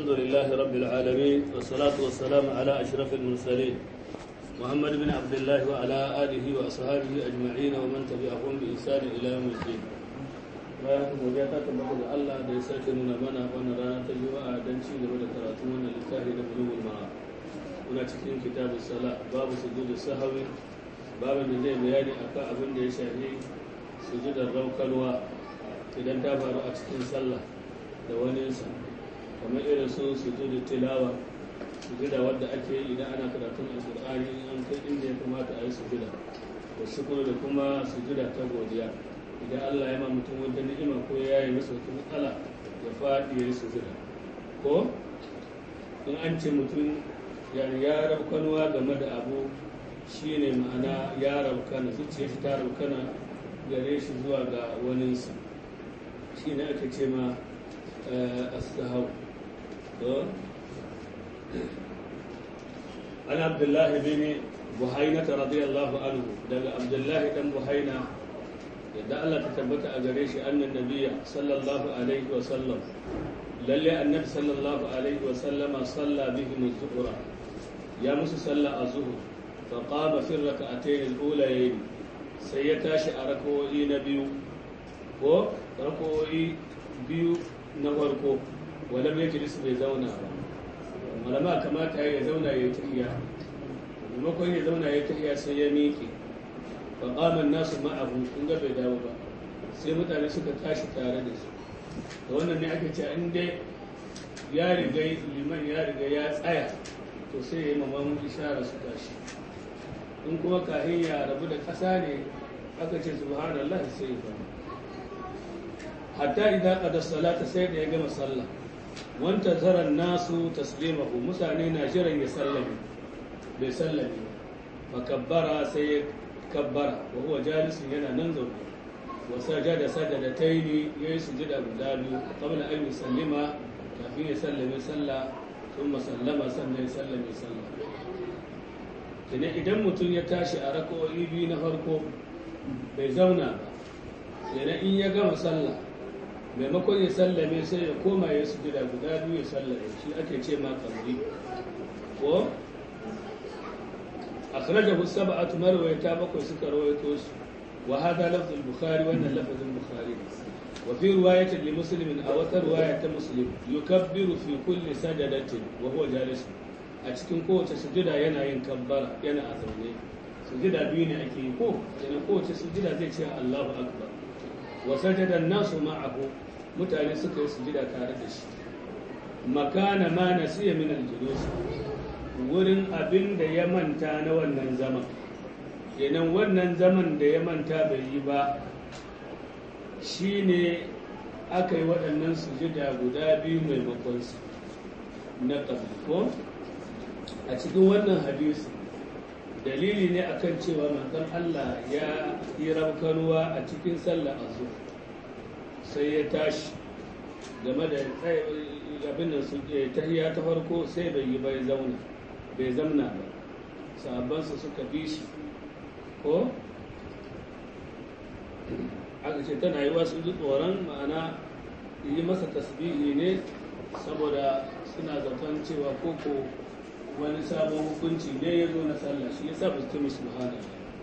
الحمد لله رب العالمين والصلاة والسلام على أشرف المرسلين محمد بن عبد الله وعلى آله وأصحابه أجمعين ومن تبعهم بإحسان إلى يوم الدين bayan haka godiya ta tabbata ga Allah da ya sake nuna mana wannan rana ta Juma'a don ci gaba da karatun wannan littafi da bulugul mara muna cikin kitabus sala babu sujudu sahawi babu da zai bayani akan abin da ya shafi sujudar raukarwa idan ta faru a cikin sallah da waninsa kamar irin su sujudu tilawa sujuda wadda ake yi idan ana karatun alkur'ani in an kai inda ya kamata a yi sujuda da shukuru da kuma sujuda ta godiya idan Allah ya ma mutum wata ni'ima ko ya yi masa wata matsala ya faɗi ya yi sujuda ko in an ce mutum yani ya rabkanuwa game da abu shine ma'ana ya rabkana zuciya shi ta rabkana gare shi zuwa ga waninsa shi ne ake ce ma astahau an abdullahi bin buhaina ta radiyallahu anhu daga abdullahi dan buhaina yadda Allah ta tabbata a gare shi annan nabiya sallallahu alaihi wa sallam lalle annabi sallallahu alaihi wa sallama salla bihim az-zuhra ya musu salla az-zuhr fa qama fi rak'atayn al-ulayayn sai ya tashi a rakawoyi na biyu ko rakawoyi biyu na farko wadda mai jilis bai zauna ba malama kamata ya zauna ya yi tahiya maimakon ya zauna ya tahiya sai ya miƙe ba ƙaman nasu ma'abu kun ga bai dawo ba sai mutane suka tashi tare da su da wannan ne ake cewa in dai ya riga liman ya riga ya tsaya to sai ya yi mamamun ishara su tashi in kuma kahin ya rabu da ƙasa ne aka ce subhanallah sai ya fara hatta idan qada salata sai da ya gama sallah wanta zaran nasu taslimahu mutane na jiran ya sallame bai sallame fa kabbara sai ya kabbara wa huwa jalisun yana nan zaune wa sajada sajadataini yayi sujuda guda biyu qabla an yusallima kafin ya sallame sallah thumma sallama sannan ya sallame sallah kina idan mutum ya tashi a rak'o'i biyu na farko bai zauna ba yana in ya gama sallah maimakon ya sallame sai ya koma ya su gida guda biyu ya sallame shi ake ce ma kamri ko akhrajahu sab'atu marwayata bakwai suka rawaito su wa hada lafzul bukhari wannan lafzul bukhari wa fi riwayatin li muslimin aw wata riwaya ta muslim yukabbiru fi kulli sajadatin wa huwa jalis a cikin kowace sujuda yana yin kabbara yana a zaune sujuda biyu ne ake yi ko yana kowace sujuda zai ce Allahu akbar wa sajada nasu ma'ahu mutane suka yi sujuda tare da shi makana ma nasiya min al-julus wurin abin da ya manta na wannan zaman kenan wannan zaman da ya manta bai yi ba shine aka yi waɗannan sujuda guda biyu maimakon su na ko a cikin wannan hadisi dalili ne akan cewa manzon Allah ya yi rabkanuwa a cikin sallar azhar sai ya tashi game da abin da su ke tahiya ta farko sai bai yi bai zauna bai zamna ba sahabbansa suka bi shi ko aka ce tana yi wasu ji tsoron ma'ana yi masa tasbihi ne saboda suna zaton cewa koko wani sabon hukunci ne ya zo na sallah shi yasa ba su ta musu muhana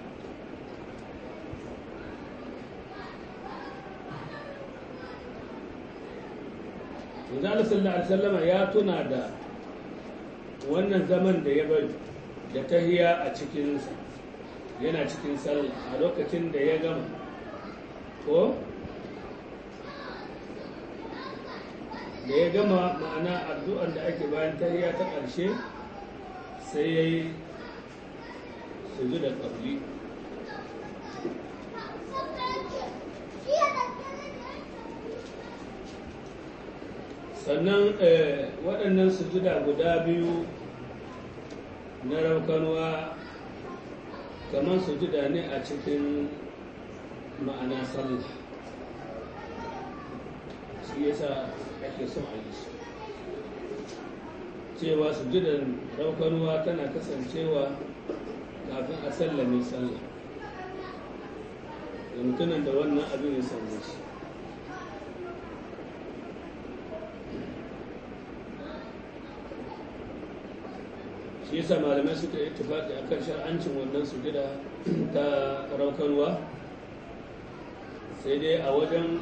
yanzu Allah sallallahu alaihi wasallama ya tuna da wannan zaman da ya bari da tahiya a cikinsa yana cikin sallah a lokacin da ya gama ko da ya gama ma'ana addu'ar da ake bayan tahiya ta ƙarshe sai ya yi suju da ƙabli sannan waɗannan sujuda guda biyu na raukanuwa kamar sujuda ne a cikin ma'ana sallah shi yasa ake son a yi su cewa sujudan raukanuwa tana kasancewa kafin a sallame sallah da mutumin da wannan abin ya same shi shi yasa malamai suka yi tufaki akan shar'ancin wannan sujada ta raukarwa sai dai a wajen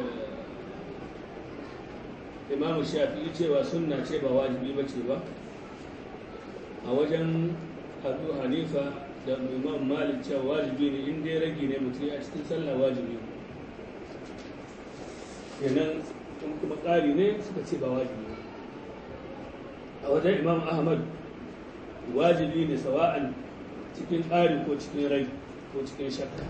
imamu shafi'i cewa sunna ce ba wajibi ba ce ba a wajen abu hanifa da imam malik cewa wajibi ne in dai ragi ne mutum a cikin sallah wajibi kenan in kuma ƙari ne suka ce ba wajibi a wajen imam ahmad wajibi ne sawa'an cikin ƙari ko cikin rai ko cikin shakka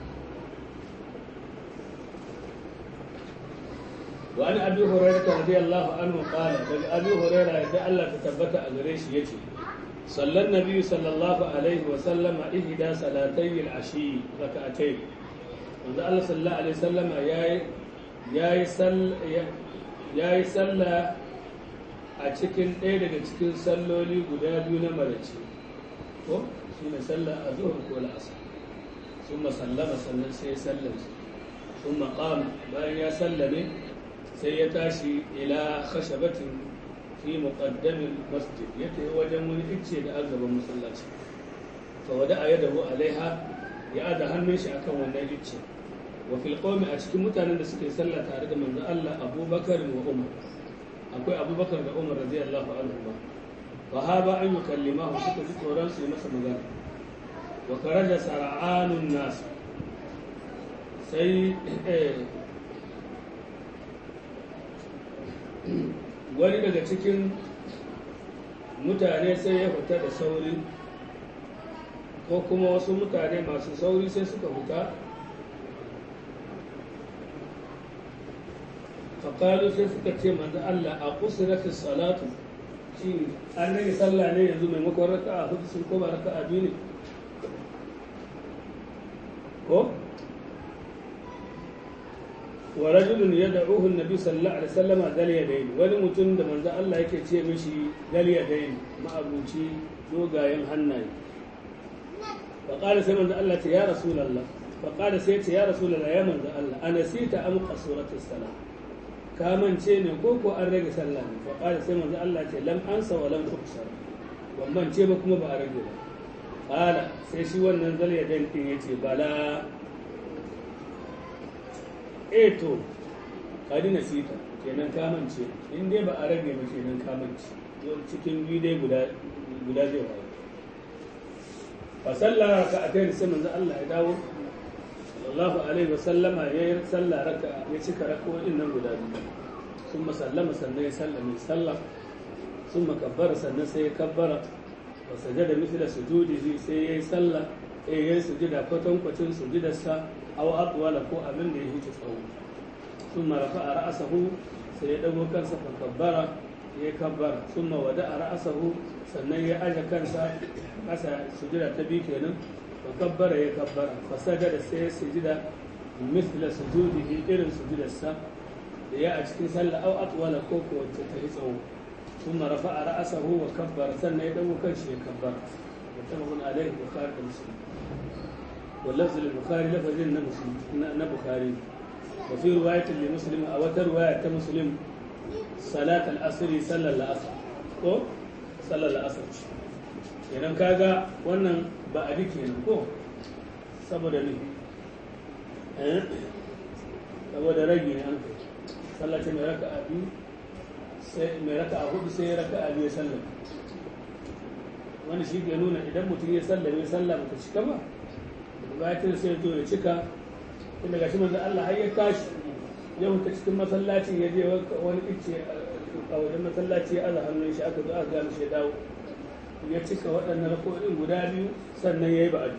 وعن ابي هريره رضي الله عنه قال بل ابي هريره يدعى الله تثبت اغريش يجي صلى النبي صلى الله عليه وسلم إحدى صلاتي العشي ركعتين wanda Allah sallallahu alaihi wasallama yayi yayi sall yayi salla a cikin ɗaya daga cikin salloli guda biyu na marace ko shine sallar azhar ko al'asr thumma sallama sannan sai sallar thumma qama bayan ya sallame sai ya tashi ila khashabatin fi muqaddamin masjid ya tafi wajen wani icce da azaban masallaci fa wada a yadahu alaiha ya ada hannun shi akan wannan icce wa fil qawmi a cikin mutanen da suke sallah tare da manzo Allah Abubakar wa Umar akwai Abubakar da Umar radiyallahu anhu ba fa haba an yukallimahu suka ji tsoron su yi masa magana wa karaja sar'anun nas sai wani daga cikin mutane sai ya fita da sauri ko kuma wasu mutane masu sauri sai suka fita faƙalu sai suka ce manzo Allah a kusurati salatu shi an rage sallah ne yanzu maimakon raka a hudu sun koma raka a biyu ne ko wa rajulun yad'uhu an-nabi sallallahu alaihi wasallam dal yadayn wani mutum da manzo Allah yake ce mishi dal yadayn ma'abuci dogayen hannaye fa qala sai manzo Allah ce ya rasulullah fa qala sai ce ya rasulullah ya manzo Allah anasita am qasurati salat ka mance ne ko ko an rage sallah ne fa qala sai manzo Allah ce lam ansa wa lam tuksar ban mance ba kuma ba a rage ba qala sai shi wannan dal yadayn din yace bala e to kadi nasita kenan kamance in dai ba a rage ba kenan kamance cikin biyu dai guda guda zai wayo fa sallah raka a kai sai manzo Allah ya dawo sallallahu alaihi wa sallama ya yi sallah raka ya cika rako'in nan guda biyu sun sallama sannan ya sallame sallah sun makabbara sannan sai ya kabbara wa sajada mithla sujudihi sai ya yi sallah eh ya yi sujida kwatankwacin sujidarsa aw atwala ko abin da ya huce tsawo thumma rafa'a ra'sahu sai ya dago kansa fa kabbara ya kabbara thumma wada'a ra'sahu sannan ya aje kansa kasa sujida ta bi kenan fa kabbara ya kabbara fa sajada sai ya sujida mithla sujudihi irin sujidarsa da ya a cikin sallah aw atwala ko ko wacce ta yi tsawo thumma rafa'a ra'sahu wa kabbara sannan ya dago kansa ya kabbara muttafaqun alaihi bukhari da muslim واللفظ للبخاري لفظ مسلم بخاري وفي رواية لمسلم أو رواية مسلم صلاة العصر صلى العصر ko sallar la'asar idan kaga wannan ba a dike ne ko saboda ne saboda ragi ne an kai sallar ce mai raka a biyu sai mai raka a hudu sai ya raka a biyu sallar wani shi ke nuna idan mutum ya sallar ya sallar ba ta cika ba bayan sai zo ya cika inda gashi manzo Allah har ya tashi ya huta cikin masallacin ya je wani icce a wajen masallaci ya aza hannun shi aka zo aka gama shi dawo ya cika waɗannan rako'in guda biyu sannan ya yi ba'adu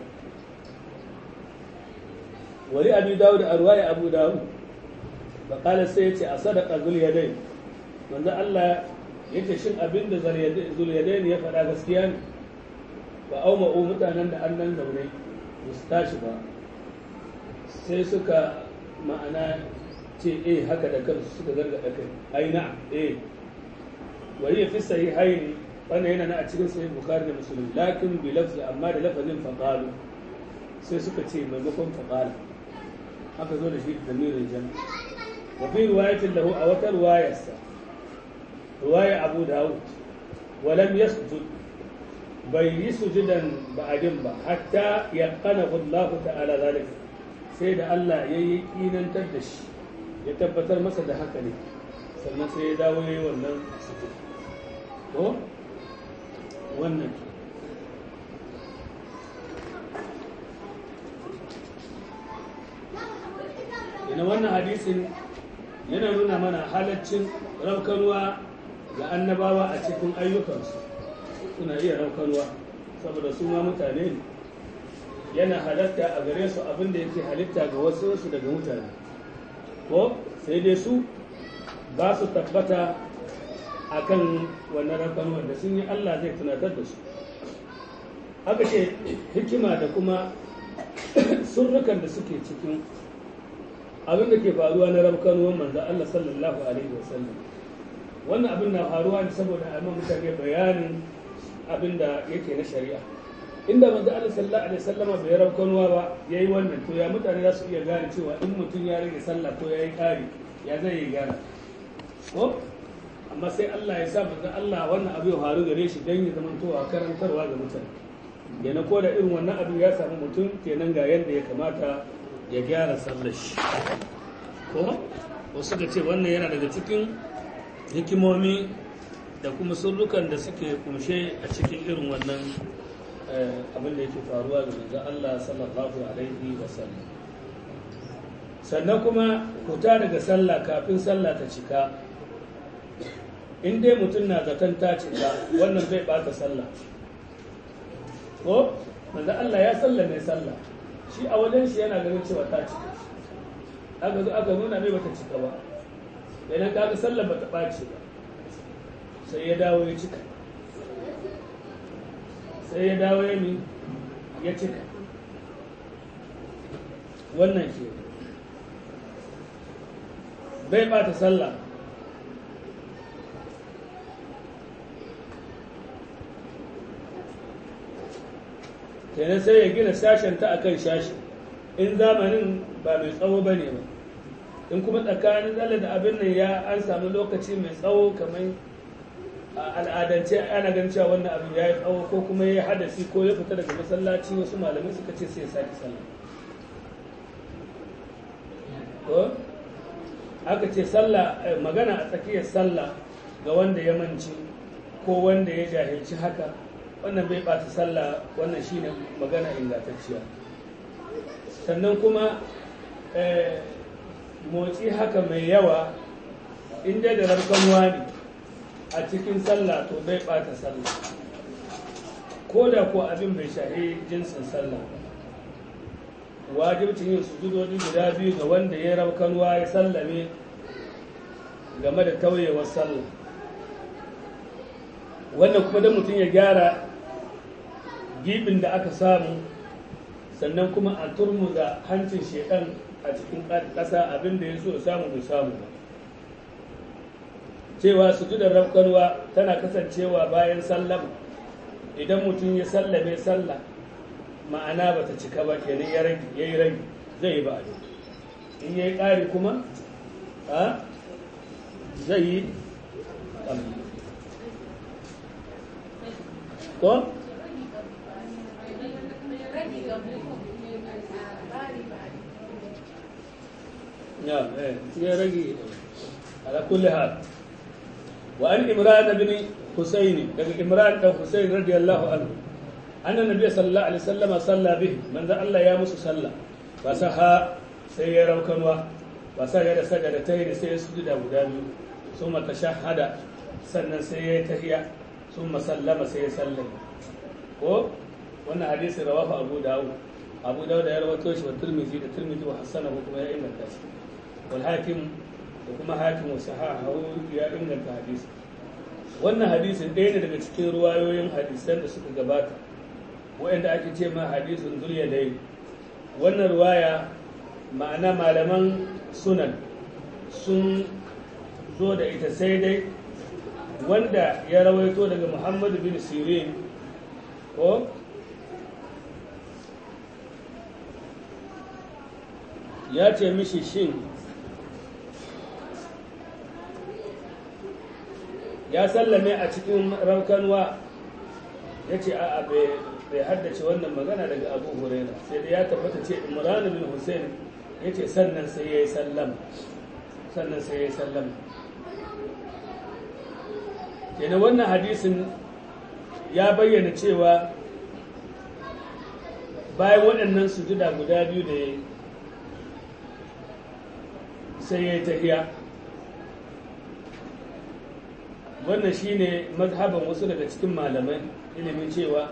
wani abu dawo da arwaya abu dawo ba kala sai ya ce a sadaka zuliyadai manzo Allah ya ce shin abin da zuliyadai ya faɗa gaskiya ne ba auma'u mutanen da an nan zaune ba su tashi ba sai suka ma'ana ce eh haka da kansu suka gargaɗa kai ai na eh wani ya fi sahi haini wannan yana na a cikin sahih bukhari da muslim lakin bi lafzi amma da lafazin faqalu sai suka ce maimakon faqala haka zo da shi da mirin jan wa fi riwayatin lahu a wata riwayarsa riwaya abu dawud wa lam yasjud bai yi sujudan ba'adin ba hatta ya kana Allah ta'ala zalik sai da Allah ya yi kinantar da shi ya tabbatar masa da haka ne sannan sai ya dawo ya yi wannan sujud ko wannan ina wannan hadisin yana nuna mana halaccin raukanuwa ga annabawa a cikin ayyukansu suna iya raukanuwa saboda su ma mutane ne yana halatta a gare su abin da yake halitta ga wasu su daga mutane ko sai dai su ba su tabbata a kan wannan raukanuwar da sun yi allah zai tunatar da su aka ce hikima da kuma surrukan da suke cikin abin da ke faruwa na rabkanuwan manzo Allah sallallahu alaihi wasallam wannan abin na faruwa ne saboda a man mutane bayanin abin da yake na shari'a inda manzo Allah sallallahu alaihi wasallam bai rabkanuwa ba yayi wannan to ya mutane za su iya gane cewa in mutum ya rage sallah ko yayi kari ya zai yi gane ko amma sai Allah ya sa manzo Allah wannan abu ya faru gare shi dan ya zama towa karantarwa ga mutane yana ko da irin wannan abin ya samu mutum kenan ga yadda ya kamata ya gyara sallar shi ko wasu da ce wannan yana daga cikin hikimomi da kuma sullukan da suke kumshe a cikin irin wannan abin da yake faruwa ga manzo Allah sallallahu alaihi wasallam sannan kuma kuta daga sallah kafin sallah ta cika in dai mutum na zaton ta cika wannan bai bata sallah ko manzo Allah ya sallame sallah shi a wajen shi yana ganin cewa ta cika aka zo aka nuna mai bata cika ba idan kaga sallar bata ɓace ba sai ya dawo ya cika sai ya dawo ya mi ya cika wannan ke bai ɓata sallah kenan sai ya gina sashen ta akan shashi in zamanin ba mai tsawo ba ne ba in kuma tsakanin tsalle da abin nan ya an samu lokaci mai tsawo kamar al'adance ana ganin cewa wannan abin ya yi tsawo ko kuma ya yi hadasi ko ya fita daga masallaci wasu malamai suka ce sai ya sake sallah ko aka ce sallah magana a tsakiyar sallah ga wanda ya manci ko wanda ya jahilci haka wannan bai ɓata sallah wannan shine magana ingantacciya sannan kuma motsi haka mai yawa inda da rarkanuwa ne a cikin sallah to bai ɓata sallah ko da ko abin bai shahi jinsin sallah wajibcin yin sujudodi guda biyu ga wanda ya raukanuwa ya sallame game da tauyewar sallah wannan kuma da mutum ya gyara gibin da aka samu sannan kuma a turmuza hancin shekan a cikin ƙasa abin da ya so samu bai samu ba cewa sujudar rafkarwa tana kasancewa bayan sallama idan mutum ya sallame sallah ma'ana ba ta cika ba kenan ya rage ya yi rage zai yi ba in ya yi ƙari kuma a zai yi ko? نعم يا رجي على كل حال وعن إمران بن حسين إمران بن حسين رضي الله عنه أن النبي صلى الله عليه وسلم صلى به من ذا الله يا موسى صلى فسها سيرا كنوا فسجد سجدتين سيسجد أبو داوود ثم تشهد سنن سيتهيأ ثم سلم سيسلم ko wannan hadisi rawahu abu dawud abu dawud ya rawaito shi wa tirmidhi da tirmidhi wa hasanahu kuma ya inganta shi wal hakim da kuma hakim wa sahahu ya inganta hadisi wannan hadisin ɗaya ne daga cikin ruwayoyin hadisan da suka gabata wa'anda ake ce ma hadisin zuriya dai wannan ruwaya ma'ana malaman sunan sun zo da ita sai dai wanda ya rawaito daga muhammadu bin sirin ko ya ce mishi shin ya sallame a cikin raukanwa ya ce a'a bai haddace wannan magana daga abu huraira sai da ya tabbata ce imran bin hussein ya ce sannan sai ya yi sallama sannan sai ya yi sallama kenan wannan hadisin ya bayyana cewa bayan waɗannan sujuda guda biyu da ya yi sai ya yi tahiya wannan shine mazhaban wasu daga cikin malamai ilimin cewa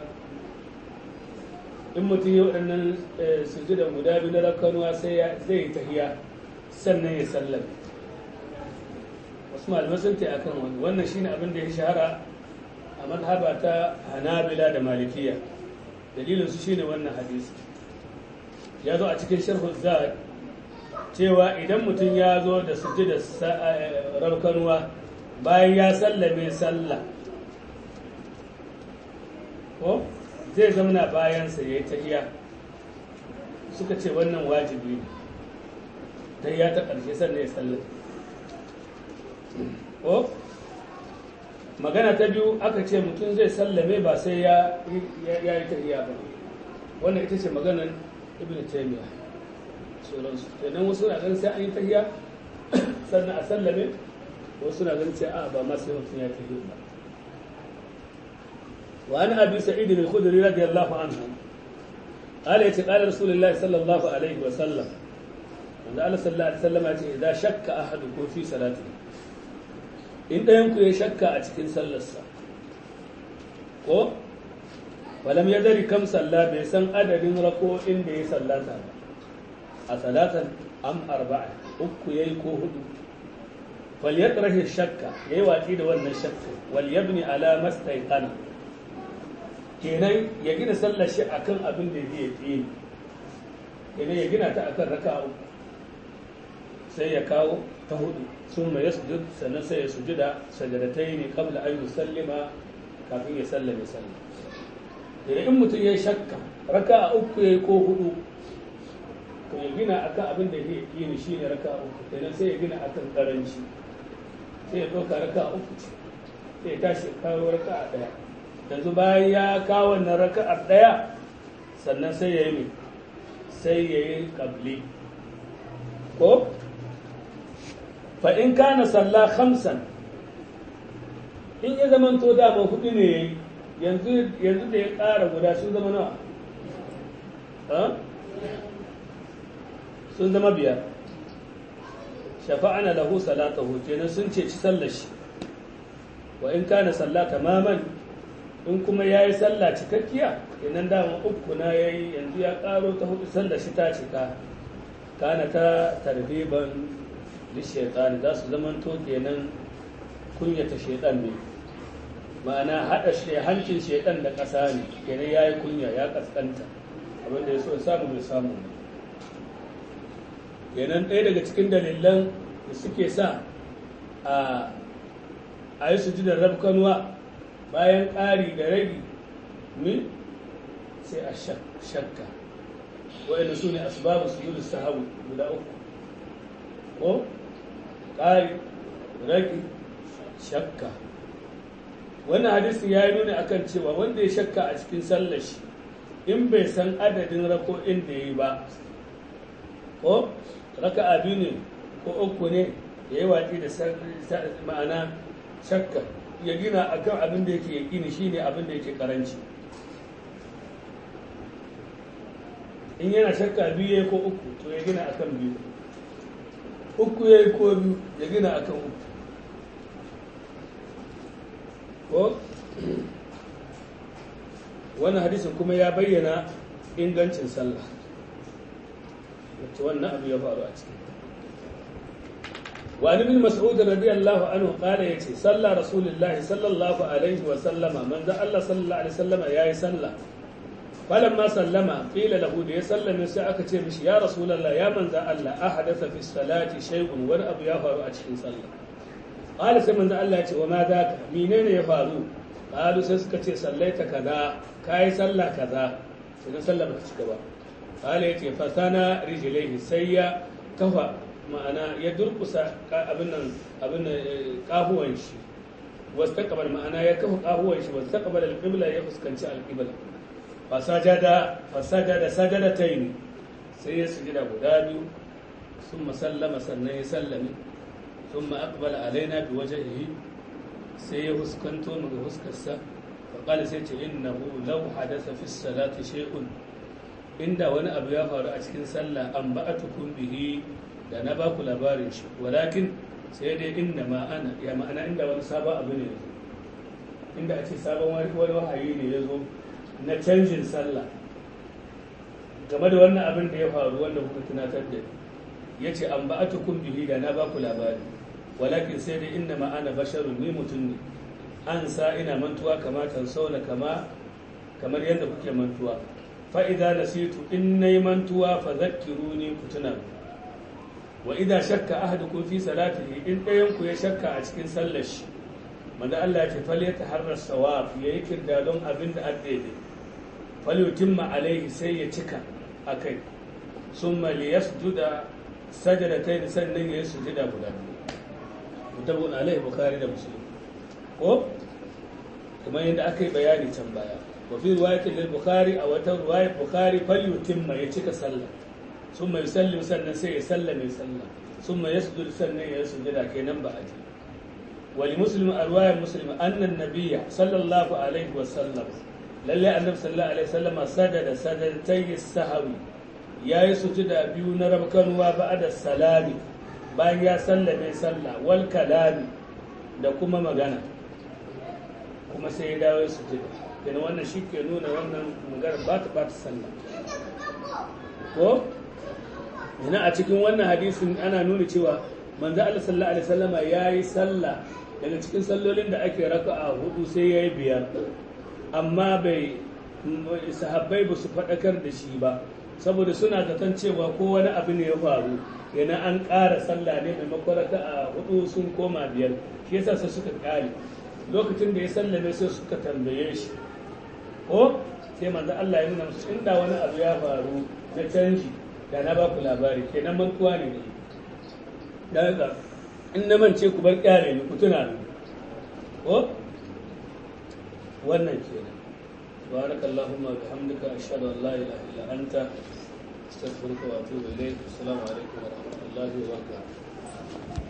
in mutum ya waɗannan sujudan guda biyu na rakanuwa sai zai yi tahiya sannan ya sallame wasu malamai sun ta akan wani wannan shine abin da ya shahara a mazhaba ta hanabila da malikiya dalilinsu shine wannan hadisi ya zo a cikin sharhul zad cewa idan mutum ya zo da sujudar rakanuwa bayan ya sallame sallah ko zai zamana bayansa ya yi tahiya suka ce wannan wajibi ne tahiya ta ƙarshe sannan ya sallame ko magana ta biyu aka ce mutum zai sallame ba sai ya yi tahiya ba wannan ita ce maganar ibn taymiya sauransu kenan wasu na ganin sai an yi tahiya sannan a sallame wasu na ganin sai a ba ma sai mutum ya tafi ba wa an abi sa'id al-khudri radiyallahu anhu قال يتي قال رسول الله صلى الله عليه وسلم عند الله صلى الله عليه وسلم يتي إذا شك أحدكم في صلاته إن ينكو يشك أتكين سلسة ko walam ya dari kam salla bai san adadin rako'in da ya sallata ba a salatan am arba'a uku yayi ko hudu wal yatrahi shakka yayi watsi da wannan shakka wal yabni ala mastayqana kenan ya gina sallar shi akan abin da zai yi kenan ya gina ta akan raka'a uku sai ya kawo ta hudu sun mai yasjud sannan sai ya sujuda sajadataini qabla an yusallima kafin ya sallame sallah idan in mutum ya shakka raka a uku ya yi ko hudu to ya gina akan abin da ya yi shi ne raka a uku kenan sai ya gina akan karanci sai ya ɗauka raka a uku sai ya tashi kawo raka a ɗaya yanzu bayan ya kawo wannan raka a ɗaya sannan sai ya yi sai ya yi ƙabli ko fa in kana sallah khamsan in ya zama to dama hudu ne ya yi yanzu da ya ƙara guda sun zama nawa sun zama biyar shafa'ana lahu salatahu kenan sun ce ci sallar shi wa in kana sallah tamaman in kuma ya yi sallah cikakkiya kenan dama uku na ya yi yanzu ya ƙaro ta hudu sallar shi ta cika kana ta tarbiban lishaitani za su zamanto kenan kunyata shaitan ne ma'ana haɗa hancin shaidan da ƙasa ne kenan ya yi kunya ya ƙasƙanta abinda ya so samu mai samu kenan ɗaya daga cikin dalilan da suke sa a yi su ji da rabkanuwa bayan ƙari da ragi min sai a shakka wa'ina su ne asbabu su yi sahabu guda uku ko ƙari ragi shakka wannan hadisi ya yi nuni akan cewa wanda ya shakka a cikin sallar shi in bai san adadin rako'in da ya yi ba ko raka abi ne ko uku ne ya yi watsi da ma'ana shakka ya gina akan abin da yake yaƙini shine abin da yake karanci in yana shakka biyu ya yi ko uku to ya gina akan biyu uku ya yi ko biyu ya gina akan uku ko wannan hadisin kuma ya bayyana ingancin sallah wacce wannan abu ya faru a cikin wani bin mas'ud radiyallahu anhu qala yace salla rasulullah sallallahu alaihi wa sallama manzo Allah sallallahu alaihi wasallama yayi sallah falamma sallama qila lahu da ya sallame sai aka ce mishi ya rasulullah ya manzo Allah ahadatha fi salati shay'un wani abu ya faru a cikin sallah qala sai manzo Allah ya ce wa ma daka menene ya faru qalu sai suka ce sallaita kaza kai sallah kaza sai sallah ba ta cika ba qala yace fasana rijlaihi sai ya kafa ma'ana ya durkusa abin nan abin nan kahuwan shi wastaqbal ma'ana ya kafa kahuwan shi wastaqbal al-qibla ya fuskanci al-qibla fasajada fasajada sajadatayn sai ya sujada guda biyu ثم سلم sannan ya sallame ثم أقبل علينا بوجهه sai ya huskanto mu ga huskarsa faƙali sai ce innahu law hadasa fi salati shay'un inda wani abu ya faru a cikin sallah an ba'atukum bihi da na ba ku labarin shi walakin sai dai inna ma ana ya ma'ana inda wani sabon abu ne yazo inda a ce sabon wani wahayi ne ya zo na canjin sallah game da wannan abin da ya faru wanda kuka tunatar da ya ce an ba'atukum bihi da na ba ku labari walakin sai dai inna ma ana basharun ni mutum ne an sa ina mantuwa kama kan sauna kama kamar yadda kuke mantuwa fa idza nasitu in nayi mantuwa fa zakkiruni ku tuna wa idza shakka ahadukum fi salatihi in ɗayan ku ya shakka a cikin sallar shi manzo Allah ya ce fal yataharra sawab yayi kirdadon abin da addede fal yutimma alaihi sai ya cika akai summa liyasjuda sajadatayn sannan ya sujuda guda biyu mutabun alaihi bukhari da muslim ko kamar yadda aka yi bayani can baya wa fi riwayatin lil bukhari a wata riwayat bukhari fal yutimma ya cika sallah summa yusallim sannan sai ya sallame sallah summa yasjud sannan ya sujuda kenan ba aji wa li muslim a riwayat muslim anna nabiyya sallallahu alaihi wa sallam lalle annabi sallallahu alaihi wa sallam sajada sajdatay sahwi yayi sujuda biyu na rabkanwa ba'da salami bayan ya sallame sallah wal kalami da kuma magana kuma sai ya dawo su jira kenan wannan shi ke nuna wannan magana ba ta ba ta sallah ko yana a cikin wannan hadisin ana nuna cewa manzo Allah sallallahu alaihi wasallama yayi sallah daga cikin sallolin da ake raka'a hudu sai yayi biyar amma bai sahabbai ba su faɗakar da shi ba saboda suna zaton cewa ko wani abu ne ya faru yana an ƙara sallah ne maimakon raka'a hudu sun koma biyar shi yasa sai suka ƙare lokacin da ya sallame sai suka tambaye shi ko sai manzo Allah ya nuna musu inda wani abu ya faru na canji da na ba ku labari kenan mantuwa ne ne da haka in na mance ku bar kyale ni ku tuna ni ko wannan kenan سبحانك اللهم وبحمدك أشهد أن لا إله إلا أنت أستغفرك وأتوب إليك السلام عليكم ورحمة الله وبركاته